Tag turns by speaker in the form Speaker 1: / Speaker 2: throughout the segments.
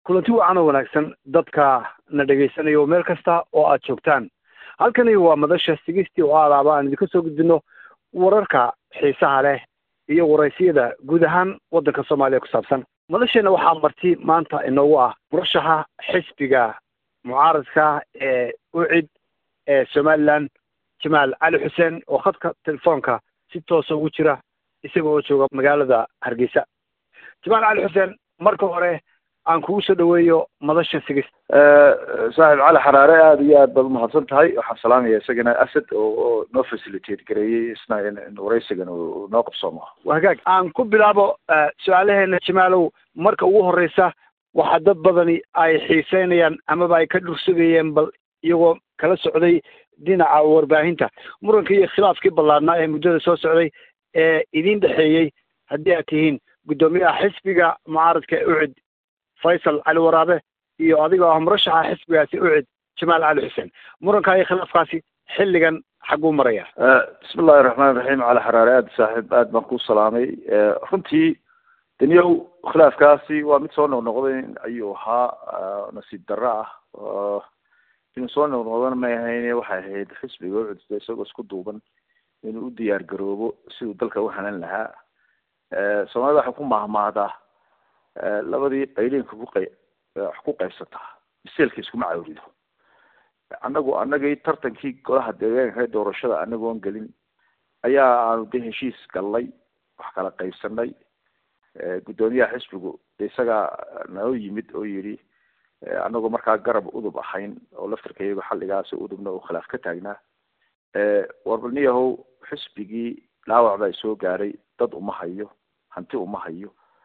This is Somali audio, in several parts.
Speaker 1: kulanti wacan oo wanaagsan dadka na dhagaysanayo meel kasta oo aad joogtaan halkani waa madasha sigistii oo aadaaba aan idinka soo gudbino wararka xiisaha leh iyo waraysiyada guud ahaan waddanka soomaaliya ku saabsan madasheena waxaa marti maanta inoogu ah murashaxa xisbiga mucaaradka ee ucid ee somalilan jamaal cali xuseen oo khadka telefoonka si toosa ugu jira isaga oo jooga magaalada hargeysa jamaal cali xuseen marka hore aan kugu soo dhaweeyo madasha sigis
Speaker 2: saaxib cali xaraare aada iyo aad baad umahadsan tahay waxaan salaamaya isagana asad oo noo facilitate gareeyey isna waraysigan uu noo qabsoomo
Speaker 1: waa hagaag aan ku bilaabo su-aalaheena jamaalow marka ugu horeysa waxaa dad badani ay xiiseynayaan amaba ay ka dhursugayeen bal iyagoo kala socday dhinaca warbaahinta muranka iyo khilaafkii ballaadnaa ee muddada soo socday ee idin dhexeeyey haddii aad tihiin guddoomiyaha xisbiga mucaaradka ee ucid faysal cali waraabe iyo adigoo ah murashaxa xisbigaasi ucid jamaal cali xuseen murankaa iyo khilaafkaasi xilligan xagguu maraya
Speaker 2: bismi illahi raxmaan raxiim cali xaraare aada saaxiib aad baan ku salaamay runtii daniyow khilaafkaasi waa mid soo noqnoqday ayuu ahaa nasiib darro ah inuu soo noqnoqdana may ahayn waxay ahayd xisbiga ucud isagoo isku duuban inuu u diyaar garoobo siduu dalka u hanan lahaa soomaalida waxay ku mahmahdaa labadii qayliinka ku qay wax ku qaybsataa biseelka iskuma cawrido annagu annagii tartankii golaha deegaanka ee doorashada anagoon gelin ayaa aanu de heshiis gallay wax kala qaybsanay guddoomiyaha xisbigu de isagaa noo yimid oo yidhi anagoo markaa garab udub ahayn oo laftarka iyago xalligaasi udubna uu khilaaf ka taagnaa warbalniyahow xisbigii dhaawac baa soo gaaray dad uma hayo hanti uma hayo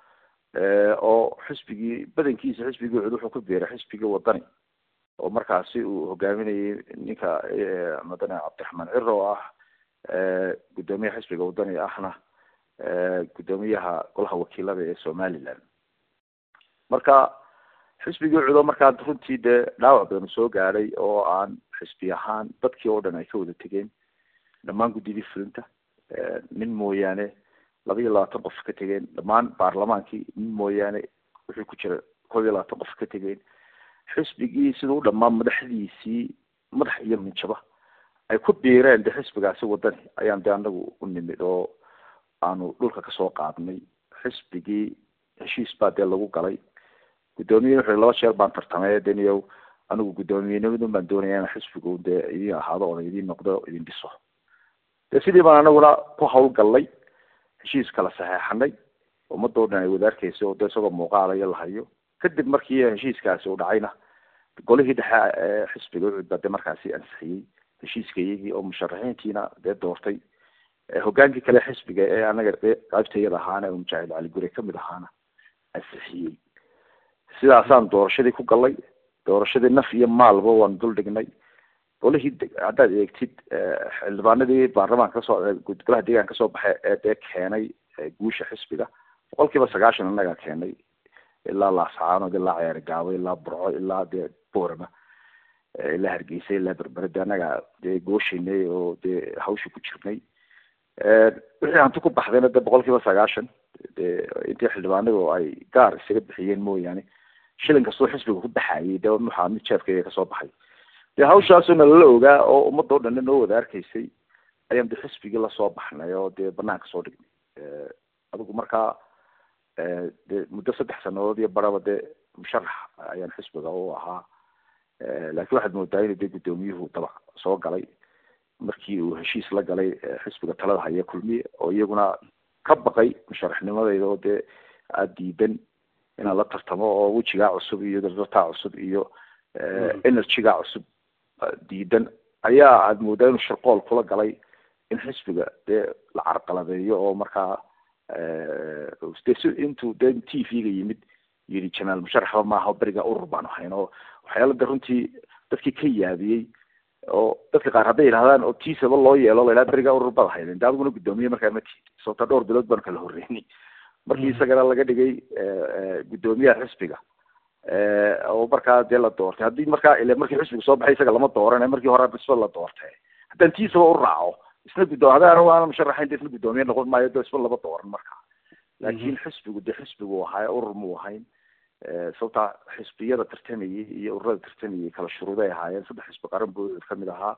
Speaker 2: oo xisbigii badankiisa xisbigii cud wuxuu ku biiray xisbigii wadani oo markaasi uu hogaaminayay ninka madane cabdiraxmaan ciro oo ah guddoomiyaha xisbiga wadani ahna guddoomiyaha golaha wakiilada ee somaliland marka xisbigii cudo markaa runtii dee dhaawac badan soo gaadhay oo aan xisbi ahaan dadkii oo dhan ay ka wada tegeen dhammaan guddidii fulinta nin mooyaane laba iyo labaatan qof ka tegeen dhammaan baarlamaankii nin mooyaane wuxuu ku jira koob iyo labaatan qof ka tegeen xisbigii siduu dhammaan madaxdiisii madax iyo minjaba ay ku biireen de xisbigaasi wadani ayaan de anagu u nimid oo aanu dhulka kasoo qaadnay xisbigii heshiis baa dee lagu galay guddoomiye wuxuu laba jeer baan tartamay deniyow anigu guddoomiyenimadu baan doonaya in xisbigu dee idin ahaado oona idin noqdo idin dhiso de sidii baan anaguna ku hawlgallay heshiis kala saxeexanay ummadoo dhan ay wada arkeysa oo de isagoo muuqaalayo lahayo kadib markii heshiiskaasi uu dhacayna golihii dhexe ee xisbiga ucud baa de markaasi ansixiyey heshiiska iyagii oo musharaxiintiina dee doortay hogaankii kale xisbiga ee anaga qaybtayada ahaana oo mujaahid cali gure kamid ahaana ansixiyey sidaasaan doorashadii ku gallay doorashadii naf iyo maalba waan dul dhignay golihii haddaad eegtid xildhibaanadii baarlamaanka kasoo golaha deegaanka kasoo baxay ee dee keenay guusha xisbiga boqol kiiba sagaashan annagaa keenay ilaa laascaanood ilaa ceeri gaabo ilaa burco ilaa dee boorama ilaa hargeysa ilaa berbere de annagaa dee gooshaynay oo dee hawshii ku jirnay wixii hanti ku baxdayna de boqol kiiba sagaashan de intii xildhibaanadu ay gaar isaga bixiyeen mooyaane shilin kastoo xisbiga ku baxayay de waxaa mid jeefkayga kasoo baxay de hawshaasuna lala ogaa oo ummadoo dhanna noo wada arkaysay ayaan de xisbigii lasoo baxnay oo dee banaanka soo dhignay adigu markaa de muddo saddex sanadood iyo baraba de musharax ayaan xisbiga u ahaa laakiin waxaad moodaa inuu de guddoomiyuhu dabac soo galay markii uu heshiis la galay xisbiga talada haya kulmiye oo iyaguna ka baqay musharaxnimadayda oo dee aada diidan inaan la tartamo oo wejigaa cusub iyo dardartaa cusub iyo energygaa cusub diidan ayaa aada moodaa inuu sharqool kula galay in xisbiga dee la carqaladeeyo oo markaa de si intuu de t v-ga yimid yidhi jamaal musharaxba maaha beriga urur baanu hayn oo waxyaala de runtii dadkii ka yaabiyey oo dadka qaar hadday yidhahdaan oo tiisaba loo yeelo la yidhaha beriga urur baad hayden de adiguna guddoomiye markaa ma tiid sababta dhowr bilood baanu kala horreynay markii isagana laga dhigay guddoomiyaha xisbiga oo markaa dee la doortay haddii markaa ile markii xisbiga soo baxay isaga lama dooran markii hore isba la doortay haddaan tiisaba u raaco isna guddoom hadaan waana musharaxayn de isna guddoomiye noqon maayo de isba laba dooran marka laakiin xisbigu de xisbigu ahaa urur muu ahayn sababtaa xisbiyada tartamayay iyo ururada tartamayay kala shuruuday ahaayeen saddex xisbi qaran buu kamid ahaa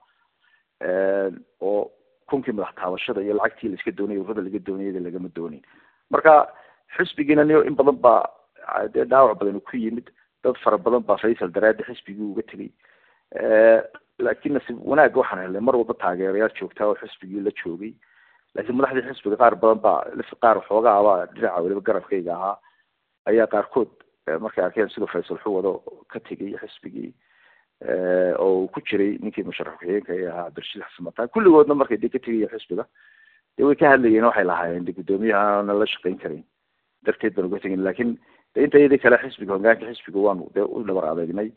Speaker 2: oo kunkii madax taabashada iyo lacagtii laiska doonayay ururada laga doonayada lagama doonin marka xisbigiina niyo in badan baa dee dhaawac badan ku yimid dad fara badan baa faysal daraadi xisbigii uga tegay laakiin nasiib wanaagga waxaan helnay mar walba taageerayaal joogtaa oo xisbigii la joogay laakiin madaxdii xisbiga qaar badan baa qaar xoogaaba dhinaca weliba garabkayga ahaa ayaa qaarkood markay arkeen siduu faysal xuwado ka tegay xisbigii oo uu ku jiray ninkii musharax ku-xigeenka ee ahaa cabdirashiid xasan mataan kulligoodna markay dee ka tegaya xisbiga dee way ka hadlayeen waxay lahaayeen de guddoomiyahaana la shaqayn karin darteed baan uga tegin laakiin de inta iyadii kale xisbiga hogaanka xisbiga waanu dee u dhabar adeegnay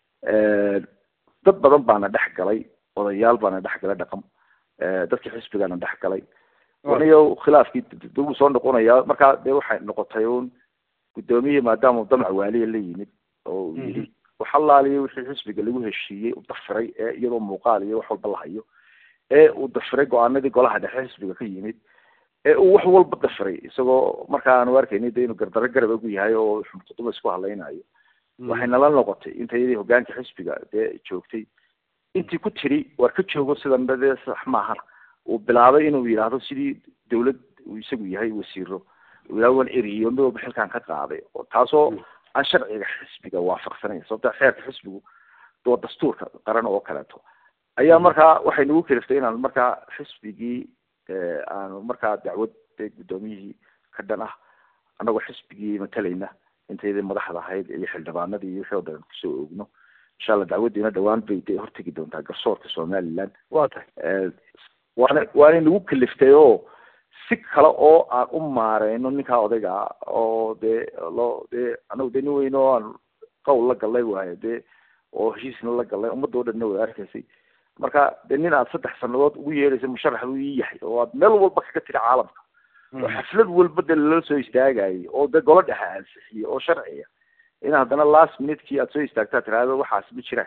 Speaker 2: dad badan baana dhex galay odayaal baana dhex galay dhaqan dadkii xisbigaana dhex galay waniyo khilaafkii duu soo noqonayaa markaa dee waxay noqotay un guddoomiyihii maadaama damac waaliya la yimid oo uu yidhi waxalaaliyo wixii xisbiga lagu heshiiyey u dafiray ee iyadoo muuqaal iyo wax walba la hayo ee uu dafiray go-aanadii golaha dhexe xisbiga ka yimid ee uu wax walba dafiray isagoo markaa aanu arkayni de inuu gardaro garab ugu yahay oo xumkuduba isku hadlaynayo waxay nala noqotay inta iyadii hogaanka xisbiga dee joogtay intii ku tiri war ka joogo sidan dee sax maahana uu bilaabay inuu yidhaahdo sidii dawlad uu isagu yahay wasiiro uu yidhahdo waan eriyo mid walba xilkan ka qaaday oo taasoo aan sharciga xisbiga waafaqsanayn sababta xeerka xisbigu waa dastuurka qaran oo kaleeto ayaa markaa waxay nagu keliftay inaan markaa xisbigii aanu markaa dacwad dee guddoomiyihii ka dhan ah annagoo xisbigii matalayna intaydii madaxda ahayd iyo xildhibaanadii iyo wixii oo dhan kusoo oogno insha allah dacwaddiina dhawaan bay dee hortegi doontaa garsoorka somaliland
Speaker 1: wa tahay
Speaker 2: waana waanay nagu keliftay oo si kale oo aan u maareyno ninkaa odayga oo dee loo dee anagu dee nin weyn oo aan qowl la gallay waayo dee oo heshiisna la gallay ummadda o dhanna way arkaysay marka dee nin aad saddex sanadood ugu yeedhaysa musharax buu ii yahay oo aad meel walba kaga tiri caalamka oo xaflad walba dee lala soo istaagayay oo dee golo dhexe ansixiyey oo sharciya in haddana last minutekii aad soo istaagtaa tiraahdo waxaas ma jiraan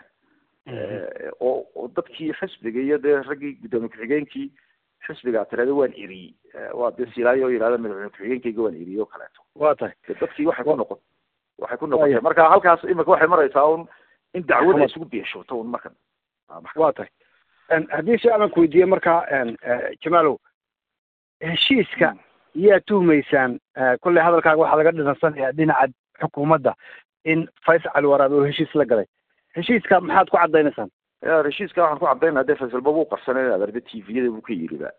Speaker 2: oo oo dadkii xisbiga iyo dee raggii guddoomiye ku-xigeenkii xisbiga aad tirahdo waan eriyey waa dee silaayo oo yidhahda madaxweyne ku-xigeenkayga waan eriyey oo kaleeto
Speaker 1: wa tahay
Speaker 2: dadkii waxay ku noqon waxay ku noqotay marka halkaas imika waxay maraysaa un in dacwada isugu beeshooto un markan
Speaker 1: wa tahay haddii si alan ku weydiiye marka jamaalow heshiiska yaa tuhmaysaan kolley hadalkaaga waxaa laga dhinansanayaa dhinaca xukuumadda in faysal cali waraabe oo heshiis la galay heshiiska maxaad ku caddaynaysaan
Speaker 2: ya heshiiska waxaan ku caddaynaa dee faysalba wuu qarsanay adarbe tviyada buu ka yidhiba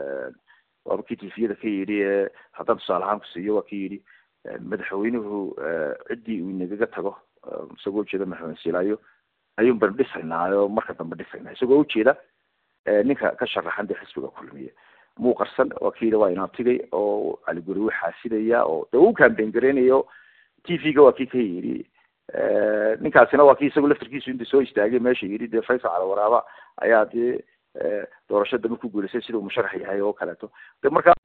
Speaker 2: waaba kii tviyada ka yidhi haddaan tusaale ahaan ku siiyo waa ki yidhi madaxweynuhu ciddii uu inagaga tago isagoo ujeeda madaxweyne silaayo ayuun banu dhisaynaayo marka dambe dhisaynaa isagoo ujeeda ninka ka sharaxan dee xisbiga kulmiye muu qarsan waa ki yidhi waa inaabtigay oo caliguri wuu xaasidaya oo dee uu kambeyn gareynayo t v-ga waa kii ka yidhi ninkaasina waa kii isagu laftarkiisu inta soo istaagay meesha yidhi dee faysal cala waraaba ayaa dee doorasho dambe ku guuleysay sida uu musharax yahay oo kaleeto de markaa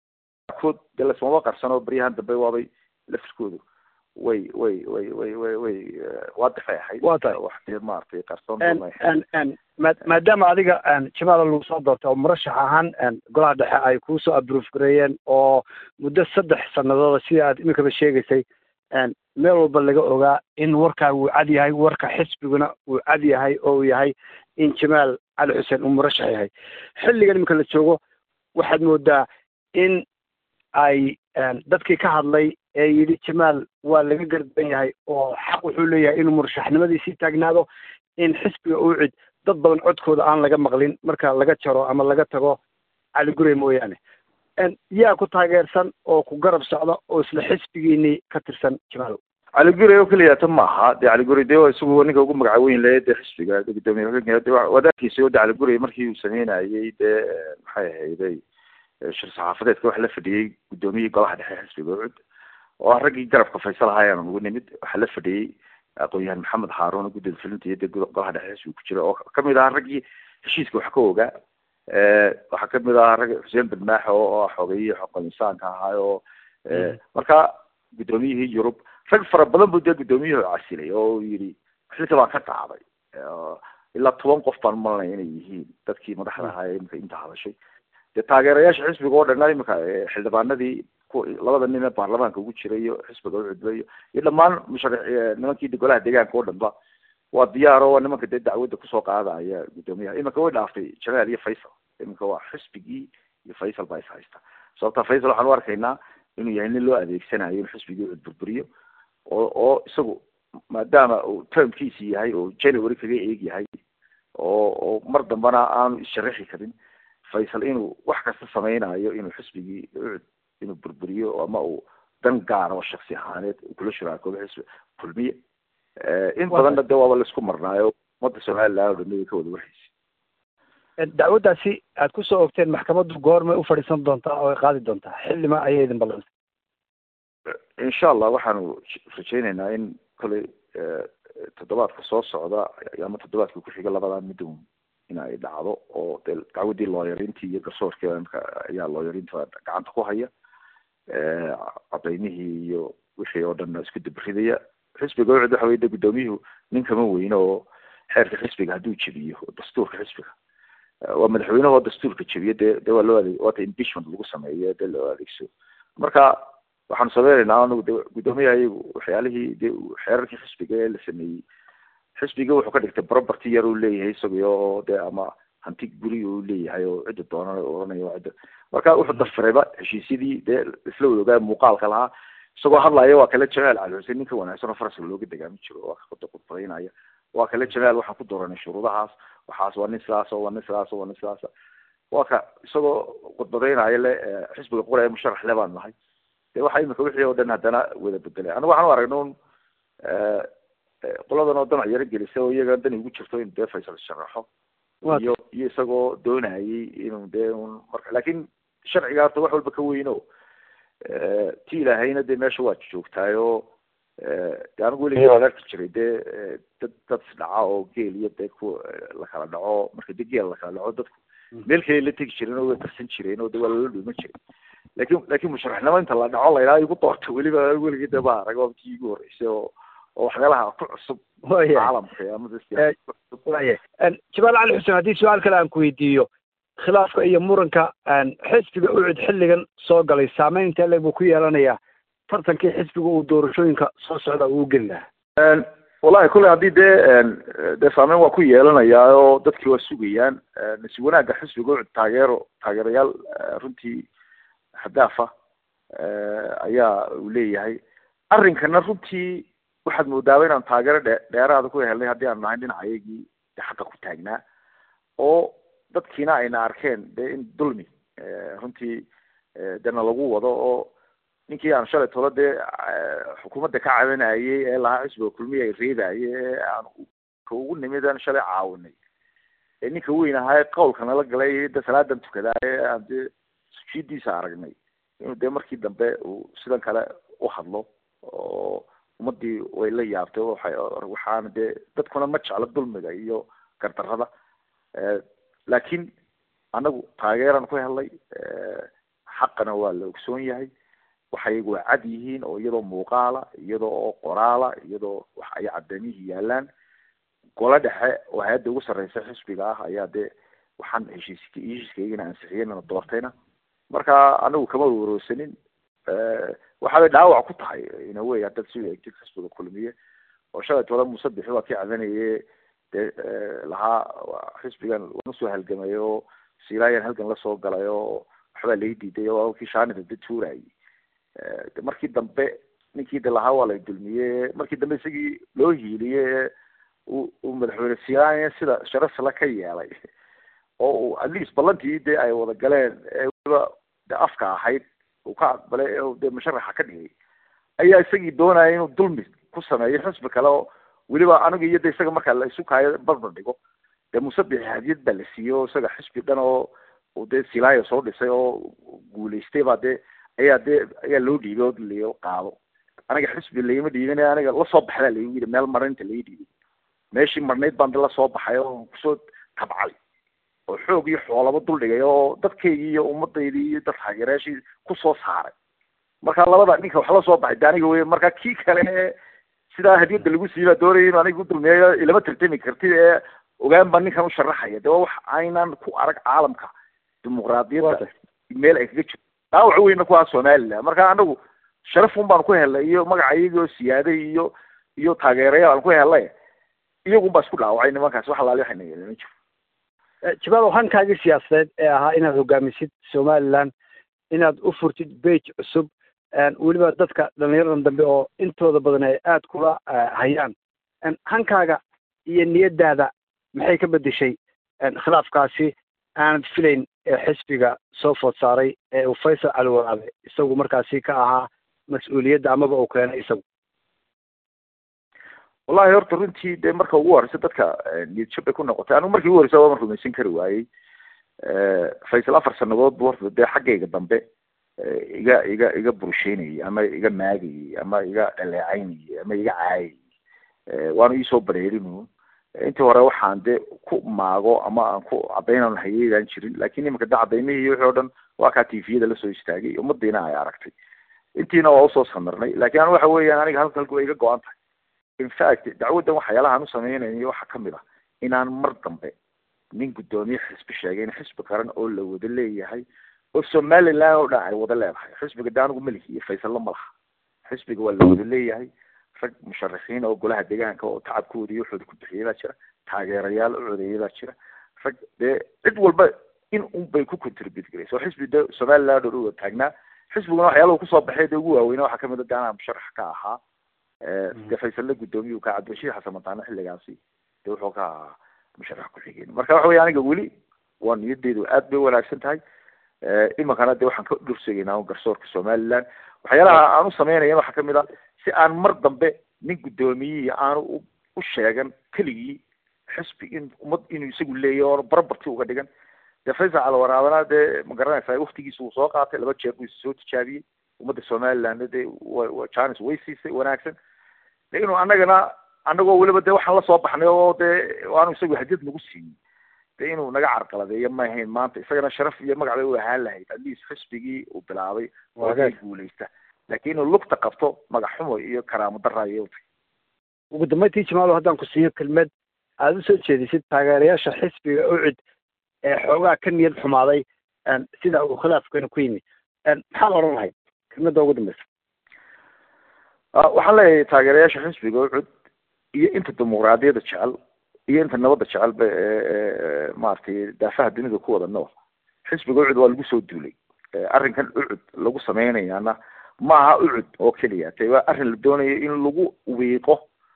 Speaker 2: kood dee lasmaba qarsan oo baryahan dambe waabay laftarkoodu way way way way way way waadixay ahayd
Speaker 1: wa tahay
Speaker 2: wax dee maaragtay qarsoon
Speaker 1: maadaama adiga jamaala lagu soo doortay oo murashax ahaan golaha dhexe ay kuusoo abroof gareeyeen oo muddo saddex sanadooda sida aad iminkaba sheegaysay meel walba laga ogaa in warkaa uu cad yahay warka xisbiguna uu cad yahay oo uu yahay in jamaal cali xuseen uu murashax yahay xilligan iminka la joogo waxaad moodaa in ay dadkii ka hadlay ee yidhi jamaal waa laga garban yahay oo xaq wuxuu leeyahay inuu murashaxnimadiisii taagnaado in xisbiga uu cid dad badan codkooda aan laga maqlin marka laga jaro ama laga tago cali gurey mooyaane yaa ku taageersan oo ku garab socda oo isla xisbigiinii ka tirsan jamaalow
Speaker 2: cali gurey oo keliyata maaha de cali gurey de isagu ninka ugu magaca weyn le de xisbiga gudoomiye de wadaadkiisa o de cali gurey markii uu sameynayey dee maxay ahayday shir saxaafadeedka waxa la fadhiyey guddoomiyihii golaha dhexe xisbiga ucud oo ah raggii garabka faysal ahaayaan ugu nimid waxaa la fadhiyey aqoon-yahan maxamed haaruun guddida fulinta iyo de golaha dhexe xisbiga ku jira oo kamid ahaa raggii heshiiska wax ka ogaa waxaa kamid ahaa rag xuseen badmaaxe oo xogeeyihii xoqoinsaanka ahaa oo marka guddoomiyihii yurub rag fara badan buu dee guddoomiyuhu casilay oo uu yidhi xilka baan ka qaaday ilaa toban qof baan malanaya inay yihiin dadkii madaxda ahaa ee imika inta hadashay dee taageerayaasha xisbiga oo dhan imika xildhibaanadii ku labada nin ee baarlamaanka ugu jira iyo xisbiga ucudba iyo iyo dhammaan musharax nimankii golaha deegaanka oo dhanba waa diyaar oo nimanka dee dacwadda kusoo qaadaya guddoomiyaha iminka way dhaaftay jamaal iyo faysal iminka waa xisbigii iyo faysal baa is haysta sababta faysal waxaan u arkaynaa inuu yahay nin loo adeegsanayo in xisbigii ucud burburiyo oo oo isagu maadaama uu termkiisi yahay oo january kaga eeg yahay oo oo mar dambana aanu issharaxi karin faysal inuu wax kasta sameynayo inuu xisbigii ucud inuu burburiyo ama uu dan gaara oo shaksi ahaaneed kula shuraakoobo xisbi kulmiye in badanna de waaba laisku marnaayo ummadda somaliland oo dhan way ka wada warhaysa
Speaker 1: dacwaddaasi aad kusoo ogteen maxkamaddu goormay u fadhiisan doontaa oo ay qaadi doontaa xildhima ayay idin ballantay
Speaker 2: insha allah waxaanu rajeyneynaa in kolay toddobaadka soo socda ama toddobaadka ku-xiga labadaa midun in ay dhacdo oo de dacwaddii looyarintii iyo garsoorkii ayaa looyarinta gacanta ku haya cadaymihii iyo wixii oo dhan isku dabridaya xisbiga ucud waxa wey de guddoomiyuhu nin kama weyno oo xeerka xisbiga hadduu jebiyo dastuurka xisbiga waa madaxweynehoo dastuurka jebiyo dee de waa loo adeeg waata impeachment lagu sameeyo dee loo adeegso marka waxaanu sameyneynaa anagu de guddoomiyaha iyagu waxyaalihii de xeerarkii xisbiga ee la sameeyey xisbiga wuxuu ka dhigtay property yar uu leeyahay isaga oo de ama hanti guri uu leeyahay oo cidda doonana oranayo cidda marka wuxuu dafirayba heshiisyadii dee isla wada ogaa muuqaalka lahaa isagoo hadlaya waa kale jamaal cali xuseen ninka wanaagsan oo faraska looga degaami jiro waa ka khudbadaynaya waa kale jamaal waxaan ku dooranay shuruudahaas waxaas waa nin sidaas waa nin sidaas waa nin sidaas waa ka isagoo khudbadaynaya le xisbiga qura ee musharax le baan nahay de waxa imika wixii oo dhan haddana wada bedelay aniga waxaan u aragna un qoladan oo damac yaro gelisa oo iyaga dani ugu jirto in dee faysal sharaxo iyo iyo isagoo doonayay inuu dee un marka laakin sharciga horta wax walba ka weyno ti ilaahayna dee meesha waa joogtaayo de anigu weligii waan arki jiray dee dad dad isdhaca oo geel iyo dee ku lakala dhaco marka de geel lakala dhaco dadku meel kale la tegi jireen oo way qarsan jireen oo de waa lala dhuuman jiray lakin lakin musharaxnimo inta la dhaco laydhaha igu doorta weliba weligii de ma arag waa tii igu horreysay oo oo waxyaalaha ku cusub caalamka ama
Speaker 1: waya jamaal cali xuseen haddii su-aal kale aan ku weydiiyo khilaafka iyo muranka xisbiga ucud xilligan soo galay saameyn intee leeg buu ku yeelanayaa tartankii xisbiga uu doorashooyinka soo socda uu geli lahaa
Speaker 2: wallahi kulley haddii dee dee saameyn waa ku yeelanayaa oo dadkii waa sugayaan nasi wanaagga xisbiga ucud taageero taageerayaal runtii hadaafa ayaa uu leeyahay arrinkana runtii waxaad moodaaba inaan taageero dhe dheeraada ku helnay haddii aanu nahay dhinaca ayagii de xaqa ku taagnaa oo dadkiina ayna arkeen de in dulmi runtii dena lagu wado oo ninkii aan shalay tolo dee xukuumadda ka cabanayay ee lahaa xisbiga kulmiya ay reebaye ee aan ka ugu nimid aan shalay caawinay ee ninka weyn ahaa ee qawlka nala galay de salaadan tukadaa ee aan dee sujiidiisa aragnay inuu dee markii dambe uu sidan kale u hadlo oo ummadii way la yaabtay waay waxaana dee dadkuna ma jeclo dulmiga iyo gardarrada laakiin anagu taageeraan ku helnay xaqana waa la ogsoon yahay waxa iyagu waa cad yihiin oo iyadoo muuqaala iyadoo oo qoraala iyadoo wax ay cadeemihii yaalaan golo dhexe oo hay-adda ugu sarreysa xisbiga ah ayaa dee waxaan heshiisk heshiiskaygana ansixiyeyna doortayna marka anagu kama warwarsanin waxaabay dhaawac ku tahay inawey haddaad si eegtid xisbiga kulmiye oo shalay tola muuse bixi waa kii cadanaye dee lahaa xisbigan waana soo halgamay oo silaayan halgan lasoo galay oo waxbaa lai diiday oo kii shaanida de tuurayay de markii dambe ninkii de lahaa waa lay dulmiye markii dambe isagii loo hiiliye u uu madaxweyne silaayan sida sharafsala ka yeelay oo uu at least ballantii de ay wada galeen ee weliba de afka ahayd uu ka aqbalay ee dee musharaxa ka dhigay ayaa isagii doonaya inuu dulmi ku sameeyo xisbi kale oo weliba aniga iyo de isaga markaa la isu kaayo barbar dhigo dee musabixi hadiyad baa la siiyey oo isaga xisbi dhan oo uu dee silaayo soo dhisay oo guulaystay baa dee ayaa dee ayaa loo dhiibay oo la qaado aniga xisbi lagama dhiibin aniga lasoo baxdaa laigu yidhi meel marnaynta laga dhiibay meeshii marnayd baan de lasoo baxay oo kusoo tabcay oo xoog iyo xoolaba duldhigay oo dadkaygii iyo ummadaydii iyo dad taageerayaashii kusoo saaray marka labada ninka wax la soo baxay de aniga wey marka kii kale ee sidaa hadiyadda lagu siiyey baa doonaya inu aniga udulmiyayo ilama tartami kartid ee ogaan baa ninkan u sharaxaya de waa wax aynan ku arag caalamka dimuqraadiyadda meel ay kaga jirto dhaawac weyna ku aha somaliland marka anagu sharaf un baan ku helnay iyo magaca iyagoo siyaaday iyo iyo taageeraya aan ku helnay iyagun baa isku dhaawacay nimankaas wax alaali waxayna yeelin ma jiro
Speaker 1: jibaalow hankaagii siyaasadeed ee ahaa inaad hogaamisid somaliland inaad u furtid bage cusub weliba dadka dhalinyaradan dambe oo intooda badan ay aada kula hayaan hankaaga iyo niyadaada maxay ka bedeshay khilaafkaasi aanad filayn ee xisbiga soo food saaray ee uu faysal cali waraabe isagu markaasi ka ahaa mas-uuliyadda amaba uu keenay isagu
Speaker 2: wallahi horta runtii dee marka ugu horeysa dadka niyad jab bay ku noqotay anigu markii ugu horeysa waaban rumaysan kari waayey faysal afar sanadood bu horta dee xaggayga dambe iga iga iga bursheynayay ama iga maagayay ama iga dhaleecaynayay ama iga caayayay waanu iisoo bareerinu intii hore waxaan dee ku maago ama aan ku cadaynan hayeydaan jirin lakin imanka de cadaymihii wixii o dhan waa kaa tviyada lasoo istaagay ummadiina ay aragtay intiina waa usoo samirnay lakin an waxa weeyaan aniga halka halka way iga go-an tahay infact dacwaddan waxyaalahaan u sameynaynayo waxaa kamid ah inaan mar dambe nin guddoomiye xisbi sheegay in xisbi qaran oo la wada leeyahay oo somaliland oo dhan ay wada leedahay xisbiga de anigu malihi iyo faysalla ma laha xisbiga waa la wada leeyahay rag musharaxiin oo golaha deegaanka oo tacabkooda iyo waxooda ku bixiyay baa jira taageerayaal u codeeyay baa jira rag dee cid walba in un bay ku contribute garaysa oo xisbi de somaliland oo dhan wada taagnaa xisbiguna waxyaalaha kusoo baxay dee ugu waaweyna waxaa kamid a de anaa musharax ka ahaa dee faysalle guddoomiyu ka cabdirashiid xasan mataane xilligaasi dee wuxuu ka ahaa musharax ku-xigeen marka waxa weya aniga weli waa niyadeydu aad bay wanaagsan tahay iminkana de waxaan ka dhursegaynaa garsoorka somaliland waxyaalaha aan u sameynaya waxaa kamid a si aan mar dambe nin guddoomiyihii aanu u sheegan keligii xisbi in ummad inuu isagu leeyahy oo barabarti uga dhigan dee faysal calwaraabana dee ma garanaysaa waktigiisa uu soo qaatay laba jeer buu soo tijaabiyey ummadda somaliland dee wa janis way siisay wanaagsan de inuu anagana anagoo weliba de waxaan lasoo baxnay oo dee aanu isagu hadiyad nagu siiyey de inuu naga carqaladeeyo ma ahayn maanta isagana sharaf iyo magac bay u ahaan lahayd atleast xisbigii uu bilaabay oo ay guuleysta laakin inuu lugta qabto magac xumo iyo karaamo dara ayay utay
Speaker 1: ugu dambeyntii jamaalo haddaan ku siiyo kelmed aada usoo jeedisid taageerayaasha xisbiga ucid ee xoogaa ka niyad xumaaday sida uu khilaafkeena ku yimi maxaad odhan lahayd kelmadda ugu dambeysa
Speaker 2: waxaan leeyahay taageerayaasha xisbiga ucud iyo inta dimuqraadiyadda jecel iyo inta nabadda jecel ba maaragtay daafaha dunida ku wada nool xisbiga ucud waa lagu soo duulay arrinkan ucud lagu sameynayaana ma aha ucud oo keliya te waa arrin la doonayo in lagu wiiqo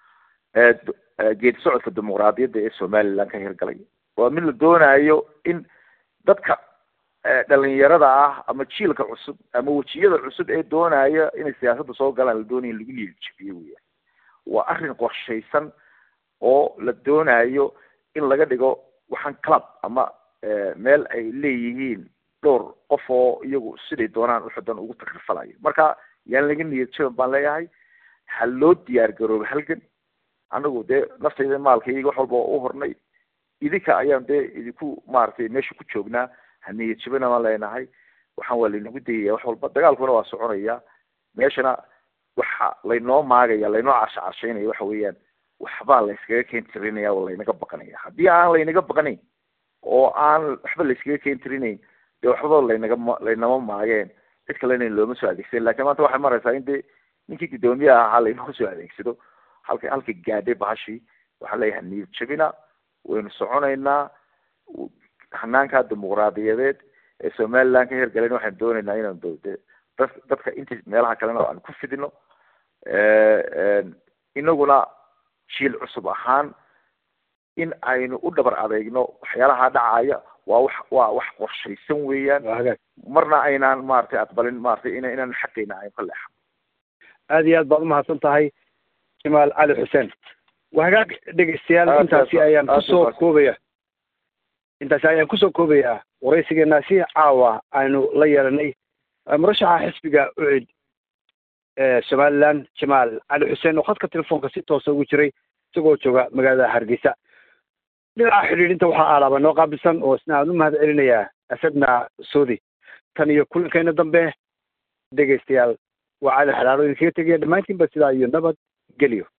Speaker 2: geedi socodka dimuqraadiyadda ee somaliland ka hirgalay waa mid la doonayo in dadka dhalinyarada ah ama jiilka cusub ama wejiyada cusub ee doonaya inay siyaasadda soo galaan la doonaya in lagu niyadjabiyo weyaan waa arrin qorshaysan oo la doonayo in laga dhigo waxaan club ama meel ay leeyihiin dhowr qof oo iyagu siday doonaan uxudan ugu takrifalayo marka yaan laga niyad jaban baan leeyahay ha loo diyaar garoobo halgan anagu dee naftayda maalkayga wax walba u hornay idinka ayaan dee idinku maaragtay meesha ku joognaa ha niyad jabana baan leenahay waxaan waa laynagu dayaya wax walba dagaalkuna waa soconaya meeshana waxa laynoo maagaya laynoo carsha carshaynaya waxa weeyaan waxbaa layskaga keeni tirinaya oo laynaga baqanaya haddii aan laynaga baqanayn oo aan waxba layskaga keeni tirinayn dee waxba laynaga laynama maageen cid kalena looma soo adeegsan lakin maanta waxay maraysaa in de ninkii guddoomiyaha ahaa laynoo soo adeegsado halka halka gaadhay bahashii waxaan leeyahay niyad jabina waynu soconaynaa hanaanka dimuqraadiyadeed ee somaliland ka hirgalen waxaan doonaynaa inaan de dad dadka inta meelaha kalena aan ku fidino inaguna jiil cusub ahaan in aynu u dhabar adeegno waxyaalaha dhacaya waa wax waa wax qorshaysan weeyaan marna aynaan maaragtay aqbalin maratay in inaan xaqeyna aynu ka leexan
Speaker 1: aada iyo aad baad umahadsan tahay jamaal cali xuseen waa hagaag dhegeystayaal intaasi ayaan kusoo koobaya intaasi ayaan kusoo koobayaa waraysigeenaasi caawa aynu la yeelanay murashaxa xisbiga ucid ee somaliland jamaal cali xuseen oo khadka telefoonka si toosa ugu jiray isagoo jooga magaalada hargeysa dhinaca xidhiidhinta waxaa aalaaba noo qaabilsan oo isna aan u mahad celinayaa asadna soodi tan iyo kulankeena dambe dhegeystayaal waa cali xalaalo idinkaga tegaya dhammaantiinba sidaa iyo nabad geliyo